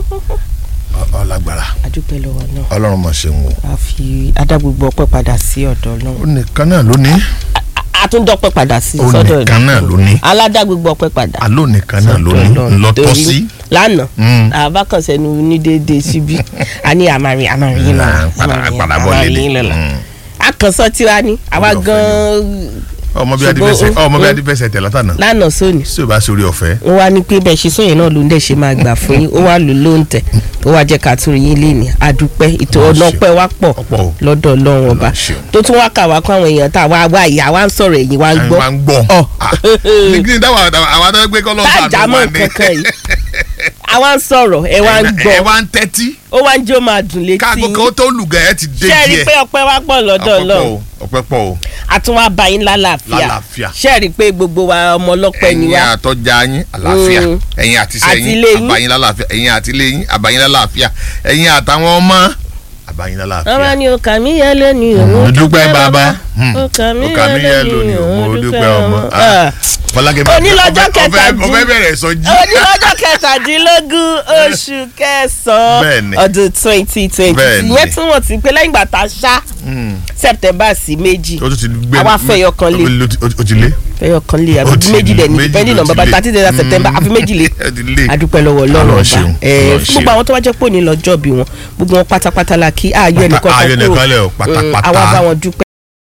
Ọ- ọlágbára adúpẹ́ lọ́wọ́ náà ọlọ́run mọ̀ ṣe ń wò a fi adágbogbo ọpẹ́ padà sí ọ̀dọ̀ ó ọlọ́run nìkan náà ló ní a tún dọ́pẹ́ padà sí ó sọ́dọ̀ nìkan náà ló ní aládágbogbo ọpẹ́ padà àló nìkan náà ló ní Ọlọ́run. ńlọtọ́ Torí sí lánàá Mm. àbákànṣẹ́nu ní déédéé síbí a ní àmàrin àmàrin yín lọ́la Ah, padà- àmàrin padà bọ́ àmàrin lélẹ̀. yín lọ́la Mm. akànṣọ́ tiwa ni àwa Ọlọ́fẹ́ gan-an ọmọ bí Ṣùgbọ́n adifẹsẹ ó- ọmọ bí ó- adifẹsẹ tẹ látànà lánàá sóni tí o bá sórí ọ̀fẹ́ ó wá ní pé bẹ́ẹ̀ ṣe sóyìn náà ló ń dẹ̀ ṣe máa gbà fún yín ó wá lò ló ń tẹ̀ ó wá jẹ́ ká tún rí yín léèní adúpẹ́ ìtò Ọlọ́run ọ̀nà ṣeun. ọpẹ́ wá pọ̀ ọ̀pọ̀ o lọ́dọ̀ ọlọ́run ọba Ọlọ́run ṣeun. tó tún wá kà wá kó àwọn èèyàn tá a wá wá ìyá wa ń sọ̀rọ̀ ẹ̀yìn wa ń gbọ́ wa ń gbọ́ Ọ̀. Ah, ní kí ni táwọn àwọn àtàwọn gbé kọ́lọ́ tájà mọ́ kankan yìí àwa ń sọ̀rọ̀ ẹ wá ń ẹ gbọ́ wá ń tẹ́tí ó wá ń jó máa dùn létí káàgó kan ó tó lùgà ẹ ti dé ṣé ẹ rí i díẹ̀ pé ọpẹ́ wá pọ̀ lọ́dọ̀ ọpẹ́ pọ̀ ọlọ́run o ọpẹ́ pọ̀ o àtúnwá bá yín lálàáfíà Lálàáfíà. ṣé ẹ rí i pé gbogbo wa ọmọ ọlọ́pẹ́ ni ẹ̀yin wá àtọ́jà yín àlàáfíà Mm. ẹ̀yin àti Àti sẹ́yìn ilé yín. àbáyín lálàáfíà ẹ̀yin àti ilé yín àbáyín lálàáfíà ẹ̀yin àtàwọn ọmọ àbáyín ọmọ lálàáfíà. ni ọkà mi yẹ lónìí òun mo dúpẹ́ bàbá Hmm. ọkà mi ọkà mi yẹ yẹ lónìí lónìí òun mo dúpẹ́ dúpẹ́ ọmọ. ọmọ. Ah. Fọlákẹ́ bá- Òní lọ́jọ́ ọfẹ́- ọfẹ́- kẹtàdín- ọfẹ́ bẹ̀rẹ̀ sọjí. onílọ́jọ́ kẹtàdínlógún oṣù kẹsàn-án Bẹ́ẹ̀ni. ọdún twenty twenty Bẹ́ẹ̀ni. ìyẹn túmọ̀ sí pé lẹ́yìn ìgbà tá a ṣá Hmm. september sí méjì o tún ti gbé Àwa fẹ̀yọ̀ kan lé. o ti- o ti lé. fẹyọ kan lé Ó àbí ti méjì dẹ̀ ní méjì depending ló on ti bàbá lé. thirty days of september àfi méjì lé Ó ti lé. adúpẹ́ lọ́wọ́ ọlọ́run Ọlọ́run ọba ṣeun, ẹ̀ Ọlọ́run fún gbogbo àwọn tó wá jẹ́ pò ní lọ́jọ́ bí wọn gbogbo wọn pátápátá la kí ààyè ẹnìkan kan ayọ̀ kúrò nìkan lẹ̀ o Mm, pátápátá. àwa bá wọn dúpẹ́.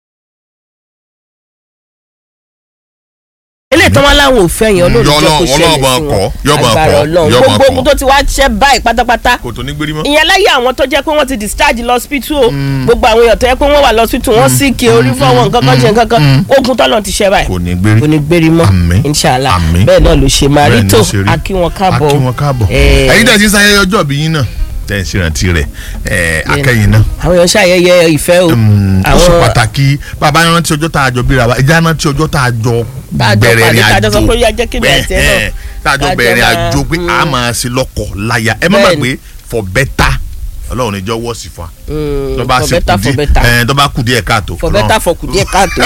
eléyìí tó wọn láwọn ò fẹ́ yẹn olóòrùn jẹ́ kó Ọlọ́run- ṣẹlẹ̀ Ọlọ́run sí máa kọ́, wọn yóò máa agbára kọ́, ọlọ́run yóò máa gbogbo kọ́. ogun tó ti wá ṣẹ́ báyìí pátápátá kò tó ní gbérí mọ́. ìyẹn láyé àwọn tó jẹ́ pé wọ́n ti discharge lọ hospital o gbogbo àwọn èèyàn tó yẹ pé wọ́n wà lọ hospital wọ́n sì kí orí fọwọ́ nǹkan kan ṣe nǹkan kan ogun tọ́lọ̀ ti ṣẹ́ báyìí kò ní gbérí. kò ní gbérí mọ́ Àmín. inshallah Àmín. bẹ́ẹ̀ náà ló ṣe máa rí Bẹ́ẹ̀ ni tó ó ṣe rí. akí wọn káàbọ̀ akí wọn káàbọ̀. Eh, ẹ̀yin tẹ̀ sí sáyẹyẹ ọjọ́ bí yín náà tẹ̀ ń ṣèrántí rẹ̀ ẹ̀, akẹ́yìn náà. àwọn èèyàn ṣàyẹyẹ ìfẹ́ o Mm, ó ṣe àwọn pàtàkì bàbá yẹn rántí ọjọ́ tá a jọ bíra wa ẹja rántí ọjọ́ tá a jọ Tá a jọ bẹ̀rẹ̀ pàdé, ìrìn tá a jọ àjò sọ pé ó yá jẹ́ kí mi àti ẹ náà. Bẹ́ẹ̀, tá a jọ Tá a jọ bẹ̀rẹ̀ ìrìn máa- àjò pé a mm. máa ṣe lọ́kọ̀ láyà ẹ má Bẹ́ẹ̀ gbàgbé for better ọlọ́run níjọ́ wọ́ sí fún wa Mm, tó bá for ṣe better, kù for díẹ̀ better. ẹ̀, tó bá kù díẹ̀ káàtó for Ọlọ́run- better for kùdíẹ̀ káàtó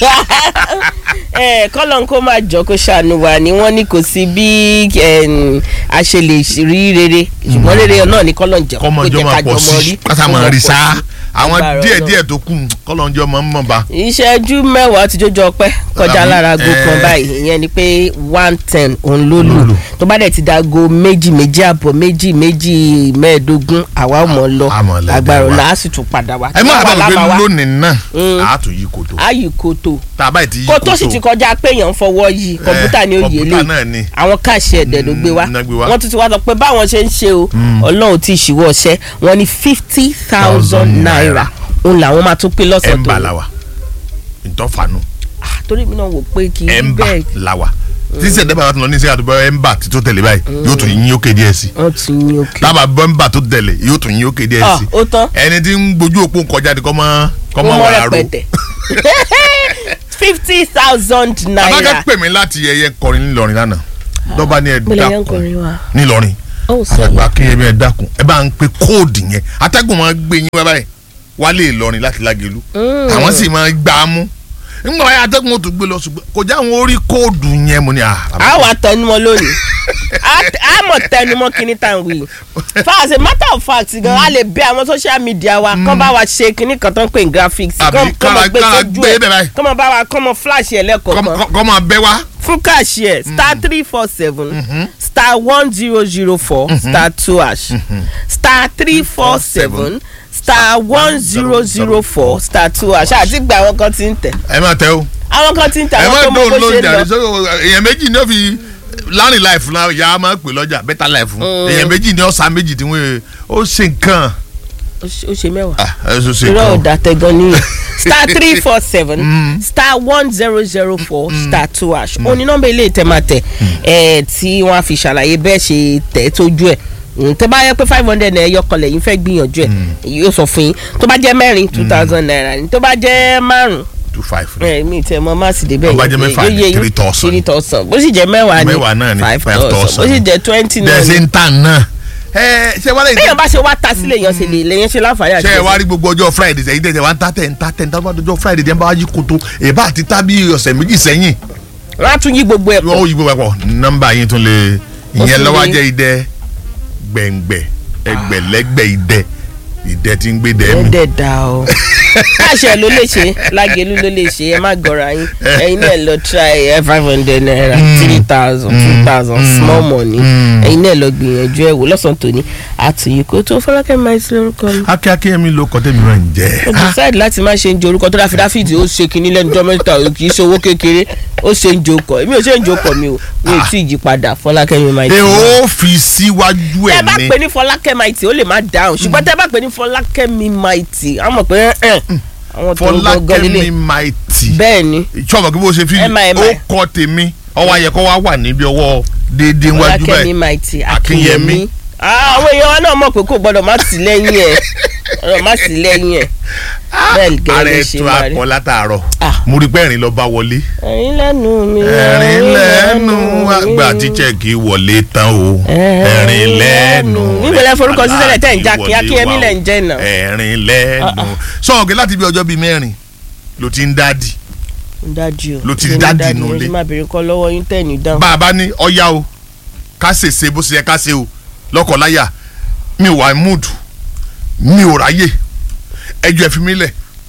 ẹ kọ́lọ́n kó máa jọ kó ṣàánú wa ni wọ́n ní kò sí bí em, a ṣe lè rí rere ṣùgbọ́n rere náà ni kọ́lọ́n jẹ́ kó kọ́mọjọ́ jẹ́ máa ká pọ̀ jọmọ sí rí kásá máa rí sáá àwọn Agbára díẹ̀ Ọlọ́run. díẹ̀ tó kù kọ́lọ́njọ́ máa ń mọ̀ bá ìṣẹ́jú mẹ́wàá ti jójó ọpẹ́ kọjá Àmì, lára aago kan eh. báyìí ìyẹn ni pé one ten òun ló Ló lù lù. tó bá dẹ̀ ti dago méjì méjì àbọ̀ méjì méjì mẹ́ẹ̀ẹ́dógún àwa ò mọ̀ lọ A mọ̀ lẹ́dẹ̀ agbára wa. ọ̀la á sì tún padà wá. ẹ má Àwa bàa la gbé máa wá. lónìí náà Mm. àá tún yí kòtò ayì kòtò tá a báyìí ti yí kòtò kòtò sì ti kọjá pé èèyàn ń fọwọ́ yìí kọ̀ǹpútà ni ó yé kọ̀ǹpútà lé náà ni àwọn káàṣì ẹ̀dẹ̀ ló gbé wá Mm, ná gbé wá. wọ́n tún ti wá sọ pé báwọn ṣe ń ṣe o ọlọ́run ti ṣìwọ́ ọṣẹ́ wọn ní fifty thousand naira òun làwọn máa tún pín lọ́sọ̀ ẹ̀ńbà tó làwà ìtọ́fàánù Ah, torí mi náà wò pé kì í ẹ̀ńbà bẹ́ẹ̀ làwà tí sẹ̀dẹ̀ bá lọ ní sẹ́yà tó bọ́ ẹ̀ńbà tí tó tẹ̀lé báyìí yóò tún yín ókè díẹ̀ sí wọ́n ti yín òkè. tábà bọ́ ẹ̀ńbà tó tẹ̀lé yóò tún yín ókè díẹ̀ Ah, sí ó tán ẹni tí ń gbójú òpó kọjá ni kọ́ mọ́ kọ́ ó mọ́ mọ́ wàrà ro rẹpẹtẹ fifty thousand abájá naira. pè mí láti ẹyẹ kọrin ńìlọrin lánàá lọ́ba ní ẹ gbọ́dọ̀ yẹn ń dákun kọrin wa. ńìlọrin ó sọ àgbà kéèyàn ẹ dákun ẹ bá ń pe kóòdù yẹn atẹ́gùn máa gbé yín wá báyìí wálé ìlọrin láti lágẹ̀lú àwọn sì máa gbà á mú nígbà wáyé atẹ́gùn ó tún gbé lọ ṣùgbọ́n kò já àwọn orí kóòdù yẹn mo ní à. a wà tẹnumọ́ lónìí A- a mọ̀ tẹnumọ́ kíní tá à ń wí for as a matter of fact gan a lè bẹ àwọn social media wa kán bá wa ṣe kíní kan tó ń pè ní graphics Àbí kán kán mọ̀ kára- gbé kára sójú gbé ẹ̀ bẹ́ẹ̀ báyìí. kán mọ̀ bá wa kán mọ̀ flash ẹ̀ lẹ́kọ̀ọ̀kan kọ́ máa bẹ́ wá. fún cashier star three four seven star one zero zero four star two hash star three four seven star one zero zero four star two hash àti gba àwọn kan ti ń tẹ̀ ẹ máa tẹ o àwọn kan ti ń tẹ̀ ẹ àwọn máa tó mọ bó dóun ló ṣe ń ń jàre lọ. so èèyàn méjì ní ó fi lánìí láìfù náà yà á máa pè lọ́jà bẹ́tà láìfù èèyàn méjì ní ọ̀sán méjì tí wọ́n ó ṣe nǹkan ó ṣe- ó ṣe mẹ́wàá. ah ẹ ṣe ṣe irọ́ nǹkan ọ̀dà tẹ̀gàn nìyẹn star three four seven star one zero zero four star two hash ó ní nọ́mbà ilé ìtẹ̀mátẹ̀ ẹ̀ tí wọ́n á fi ṣàlàyé bẹ́ẹ̀ ṣe tẹ̀ tójú ẹ̀ Mm, tẹ́ bá yẹ pé five hundred naira yọkànlẹ̀ yín fẹ́ gbìyànjú ẹ̀ yóò sọ fún yín tó bá jẹ́ mẹ́rin two thousand naira ni tó bá jẹ́ márùn two five ẹ mi tẹ mọ má sì débẹ̀ Tó bá jẹ́ mẹ́fà yóò ni yé yín. three thousand. three thousand bó sì jẹ́ mẹ́wàá ni Mẹ́wàá náà ni five five thousand thousand. bó sì jẹ́ twenty náà dẹ̀ ṣe ni. ń tà náà ẹ ṣe wá lẹ́yìn téèyàn bá ṣe wá ta sílẹ̀ yẹn ṣe lè lẹ́yìn ṣe láǹfààní àti ṣe ẹ wá rí gbogbo ọjọ́ friday sẹ́yìn tẹ̀sẹ̀ wá ń ta tẹ̀ ń ta tẹ̀ ń ta ọjọ́ friday dẹ̀ ń bá wá yí koto èbá àti tábí ọ̀sẹ̀ méjì sẹ́yìn wọ́n á tún yí gbogbo ẹ̀ pọ̀ wọ́n yí gbogbo ẹ̀pọ̀ nọ́mbà yín tún lè ìyẹn sì lọ́wọ́ lè- jẹ́ idẹ gbẹ̀ngbẹ̀ ẹgbẹ̀lẹ́gbẹ̀ idẹ idẹ tí ń gbé dẹ́ ẹ mi. dẹ̀ da o káṣẹ ló lè ṣe lágẹ̀lú ló lè ṣe ẹ má gọra yín ẹ̀yin náà lọ try ẹ five hundred naira three thousand two thousand small money ẹ̀yin náà lọ gbìyànjú ẹ wò lọ́sàn-án tòní àtúnyí kó tó fọlákẹ́ máa ṣe lórúkọ mi. akíákí ẹ̀mí ló kọ́ tẹ́mi náà ń jẹ́. ó decide láti má ṣe ń jẹ orúkọ tó dáfi dáfídì ó ṣe kinní lẹ́nu dọ́mẹ́ta ò kì í ṣe owó kékeré ó ṣe ń jokọ̀ èmi ò ṣe ń jokọ̀ mi o mi ò tí ì yí padà fọlákẹ́ mi máa ẹ ó fi síwájú tẹ ẹ̀ bá ní. pè ní fọlákẹ́ maiti ó lè má dáhùn ṣùgbọ́n tẹ bá pè ní fọlákẹ́ mi maiti àwọn mọ̀ pé ẹ̀ àwọn tó ń gbọ́ngàn fọlákẹ́mi lílé maiti. bẹ́ẹ̀ ni ìṣọ́mọ̀ kí bó ṣe fi M I M I. ó kọ́ tèmi ọwọ́ ayẹkọ́ wa wà níbi ọwọ́ déédéé wájú fọlákẹ́ mi báyìí. maiti Akínyẹmí. akínyẹmí Ah, àwọn èèyàn wa náà mọ̀ pé kò gbọ́dọ̀ má sí lẹ́yìn ẹ̀ gbọ́dọ̀ má sí lẹ́yìn ẹ̀ bẹ́ẹ̀ gẹ́gẹ́ ara ló ẹ̀ ṣe tó máa rí. akọ látàárọ̀ Ah. mo rí pé ẹ̀rín lọ bá wọlé ẹ̀rín lẹ́nu mi ẹ̀rín lẹ́nu àgbà tíṣẹ̀ kì í wọlé tán o ẹ̀rín lẹ́nu níbo lẹ forúkọ sí sílẹ̀ tẹ̀ ń já àgbà kí akínyẹmí lẹ̀ ń jẹ́ náà. ẹ̀rín lẹ́nu sọ̀rọ̀ láti bí ọjọ́ bíi mẹ́rin ló ti ń dádì dájú o Ló ti Ṣé ní dádì dádì inú mo ilé. ṣe máa bèrè kọ́ lọ́wọ́ yín tẹ̀ ní dáhùn. bá a bá ní ọ̀yá o ká ṣèṣe bó ṣe yẹ ká ṣe o lọ́kọ̀láyà mi ò wà mood mi ò ráyè ẹjọ́ ẹ fi mí lẹ̀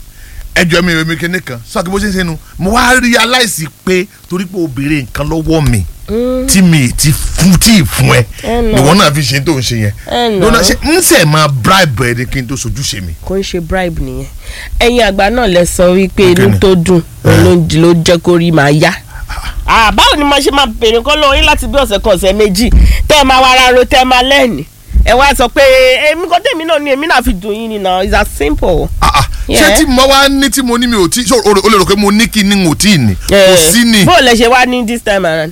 ẹjọ́ mi ò mi kíní kan sọ́ọ̀kì bó ṣe ń ṣe nu mo wá realize pé torí pé o béèrè nǹkan lọ́wọ́ mi tí mi ti fún tí ì fún ẹ Ẹ nà. ìwọ náà fi ṣe tó ń ṣe yẹn Ẹ nà. lọ́nà ṣe ń sẹ̀ máa bribe ẹni kí n tó sojú ṣe mi. kò ń ṣe bribe nìyẹn ẹ̀yin àgbà náà lẹ sọ wípé inú Kíni? tó dùn òun ló ń- ló jẹ́ kó rí màá yá. Ah, báwo ni mo ṣe máa bèrè kọ́ lọ́wọ́ yín láti bí ọ̀sẹ̀ kan ọ̀sẹ̀ méjì tẹ́ ẹ máa wá ara ro tẹ́ ẹ máa lẹ́ẹ̀ni ẹ wá sọ pé èmi kọ́ tèmi náà ni èmi náà fi dùn yín ni now it's as simple. Ah, ah. ṣé Yeah. tí mo wá ní tí mo ní mi ò tí ṣé o o lè rò pé mo ní kí ni n ò tí ì ní kò Eh, sí ni. bó o lẹ ṣe wá ní this time around.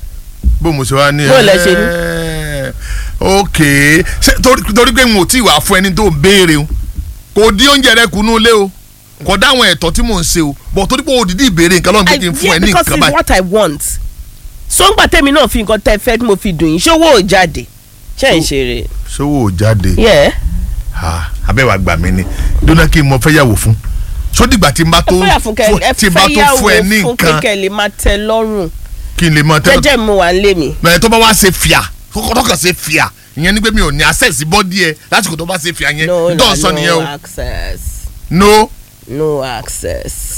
bó mo ṣe wá ní. Bó lẹ ṣe ní? ẹ ok ṣe torí torí pé n ò tí ì wá fún ẹni tó ń béèrè o kò dín oúnjẹ rẹ kù nú ilé o kò dáwọn ẹ̀tọ́ tí mò ń ṣe o bọ̀ torí pé òdìdí ìbéèrè nǹkan lọ́nà I- kí n fún yeah, ẹ ní because nǹkan it's báyìí. what I want. so ń gbà tèmi náà fi nǹkan tẹ́ fẹ́ tí mo fi dùn yín ṣówó ò jáde ṣé ń ṣeré. sówó ò jáde yeah. Ah, abẹ́wà gbà mí ni dúnà kí n mọ fẹ́ yàwó fún sódìgbà tí n bá tó ẹ fẹ́ fún kẹ fún- ẹ tí n bá fẹ́ tó fún ẹ yàwó ní fún nǹkan kékeré lè máa tẹ lọ́rùn kí n lè mọ tẹ́lẹ̀ jẹ́jẹ́ mo wà ń lé mi. mẹ tó bá wá ṣe fìyà kókó kàn ṣe fìyà ìyẹn ni pé mi ò ní access bọ́dí ẹ lásìkò tó bá ṣe fìyà yẹn no tó na ń sọ nìyẹn no o access no. no access.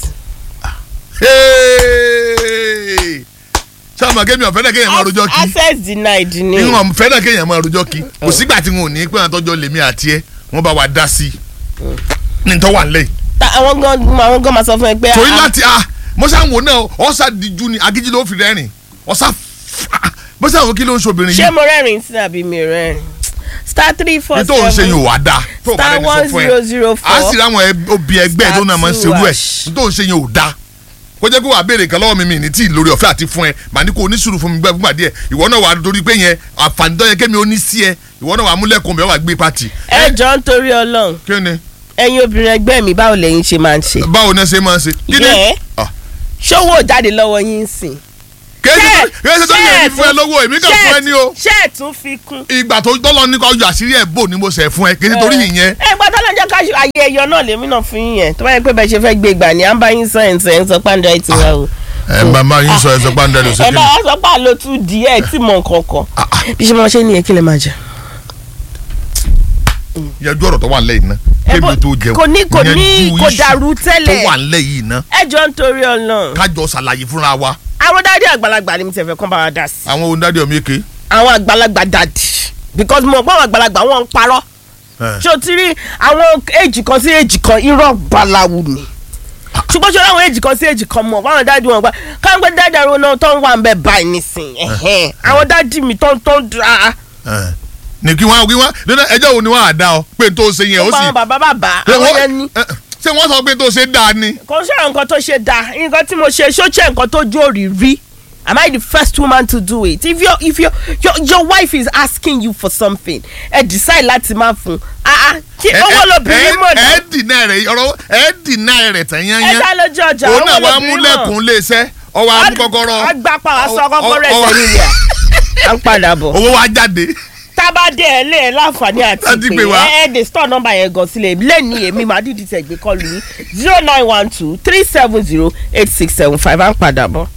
Hey! sáàmù akémi ọ̀fẹ́ náà kéèyàn máa rojọ́ kí access denied ni. ìwọ̀n ọ̀fẹ́ náà kéèyàn máa rojọ́ kí kò sígbà tí wọn ò ní pé àwọn tọ́jọ́ lèmi àti ẹ wọ́n bá wa dá sí i ní tọ́ wà nílẹ̀ yìí. Ta- àwọn gan àwọn gan máa sọ fún ẹ pé. torí ah, láti a mọ́sá wò náà ọ̀sà díjú ni agíjí ló fi rẹ́rìn ọ̀sà mọ́sá wò kí ló ń ṣobìnrin ṣé yìí mo rẹ́rìn sí àbí mi rẹ́rìn. star three four ní tó ń ṣe seven yìí ò wá dáa tó o bá star rẹ́ni sọ one fún zero ẹ zero a four sì ráwọn ẹ- obì ẹgbẹ́ tó náà máa ń Star ṣerú ẹ̀ two ní tó ń ṣe yìí ò dáa kó jẹ́ kó wàá béèrè kan lọ́wọ́ mi mi ní tí lórí ọ̀fẹ́ àti fún ẹ màá ní kó o ní sùúrù fún mi gbẹ́ fúngbà díẹ̀ ìwọ náà wàá torí pé yẹn àǹfààní tó yẹ kémi ó ní sí ẹ ìwọ náà wàá múlẹ̀kùn mi ẹ wàá gbé pati. ẹ jọ ń torí Ọlọ́run kí ni ẹ̀yin obìnrin ẹgbẹ́ mi báwo lẹ̀yin ṣe máa ń ṣe. báwo ni ẹ ṣe máa ń ṣe. kí ni Yeah. Ah. ṣówó ò jáde lọ́wọ́ yín sìn. kéèsì kéèsì tó yẹ fún ẹ lọ́wọ́ èmi kàn fún ẹ ní o ṣé ẹ̀ tún fi kún. ìgbà tó tọ́lọ́ ní kó ọjọ́ àṣírí ẹ̀ bò ní mo ṣẹ̀ fún ẹ kí ni torí ìyẹn ẹ gbọ́ tọ́lá jẹ́ ká ṣe ayé ẹyọ náà lèmi náà fún yín yẹn tó bá yẹ pé bẹ́ẹ̀ ṣe fẹ́ gbé gbà ní à ń bá yín sọ ẹ̀ ń sọ ẹ̀ ń sọ pàǹdà ẹ̀ ti wá o. ẹ bàbá yín sọ ẹ sọ pàǹdà ló ṣe ẹ kí bá ni. wá sọ pé àlọ́ tún di ẹ̀ tí mọ̀ kankan. bí ṣe máa ṣe nìyẹn kí lè máa jẹ. yanjú ọ̀rọ̀ tó wà nílẹ̀ yìí ná Ẹ kémi bọ́- tó jẹun kò ní- kò ní- yanjú kò issue dàrú tẹ́lẹ̀. tó wà nílẹ̀ yìí ná ẹ jọ ń torí Ọlọ́run. kájọ ṣàlàyé fúnra wa àwọn dáadé àgbàlagbà ni mi ti fẹ́ kán bá wa dá sí. àwọn onídàájọ́ mi ké àwọn àgbàlagbà dàdí because mo gbọ́ àwọn àgbàlagbà wọn ń parọ́ ṣé o ti rí àwọn èjì kan sí èjì kan irọ́ balawu ni ṣùgbọ́n ṣe àwọn èjì kan sí èjì kan mọ̀ báwọn dáàdi wọn gbà káwọn gbé dáàdi àwọn náà tó ń wà ń bẹ báyìí nísìn ẹ̀hẹ́n. àwọn dáàdi mi tó ń tó ń dra ní kí wọ́n kí wọ́n dandan ẹjọ́ wo ni wọ́n á dá ọ pé n tó ṣe yẹn ó gbogbo sì àwọn bàbá bàbá Ṣé àwọn wọ́n- yẹn ní. ẹ, ṣé wọ́n sọ pé tó ṣe dáa ni kò ṣe àwọn nǹkan tó ṣe dáa nǹkan tí mo ṣe ṣó ṣe nǹkan tó jó rírí am I the first woman to do it if your if your your, your wife is asking you for something ẹ decide láti má fún ah ah kí Ẹ- owó ẹ- lobìnrin ẹ- mọ̀ náà ẹ dìnnà rẹ̀ ọ̀rọ̀ ẹ dìnnà rẹ̀ tán ẹ yányán dá lójú ọjà òun náà owó wàá lobìnrin mọ̀ múlẹ̀kùn léṣẹ́ ọwọ́ amúkọ́kọ́rọ́ agbapa aṣọ kọ́kọ́rọ́ ọ- ọ- ẹsẹ̀ nílẹ̀ à ń padà bọ̀ owó wa jáde tábàdé ẹ lé ẹ láǹfààní àti Láti pé pè wá. ẹ ẹ dé store number yẹn gan sílẹ̀ lẹ́ni èmi máa dídì tẹ̀ gbé kọlu yín zero nine one two three seven zero eight six seven five à ń padà bọ̀.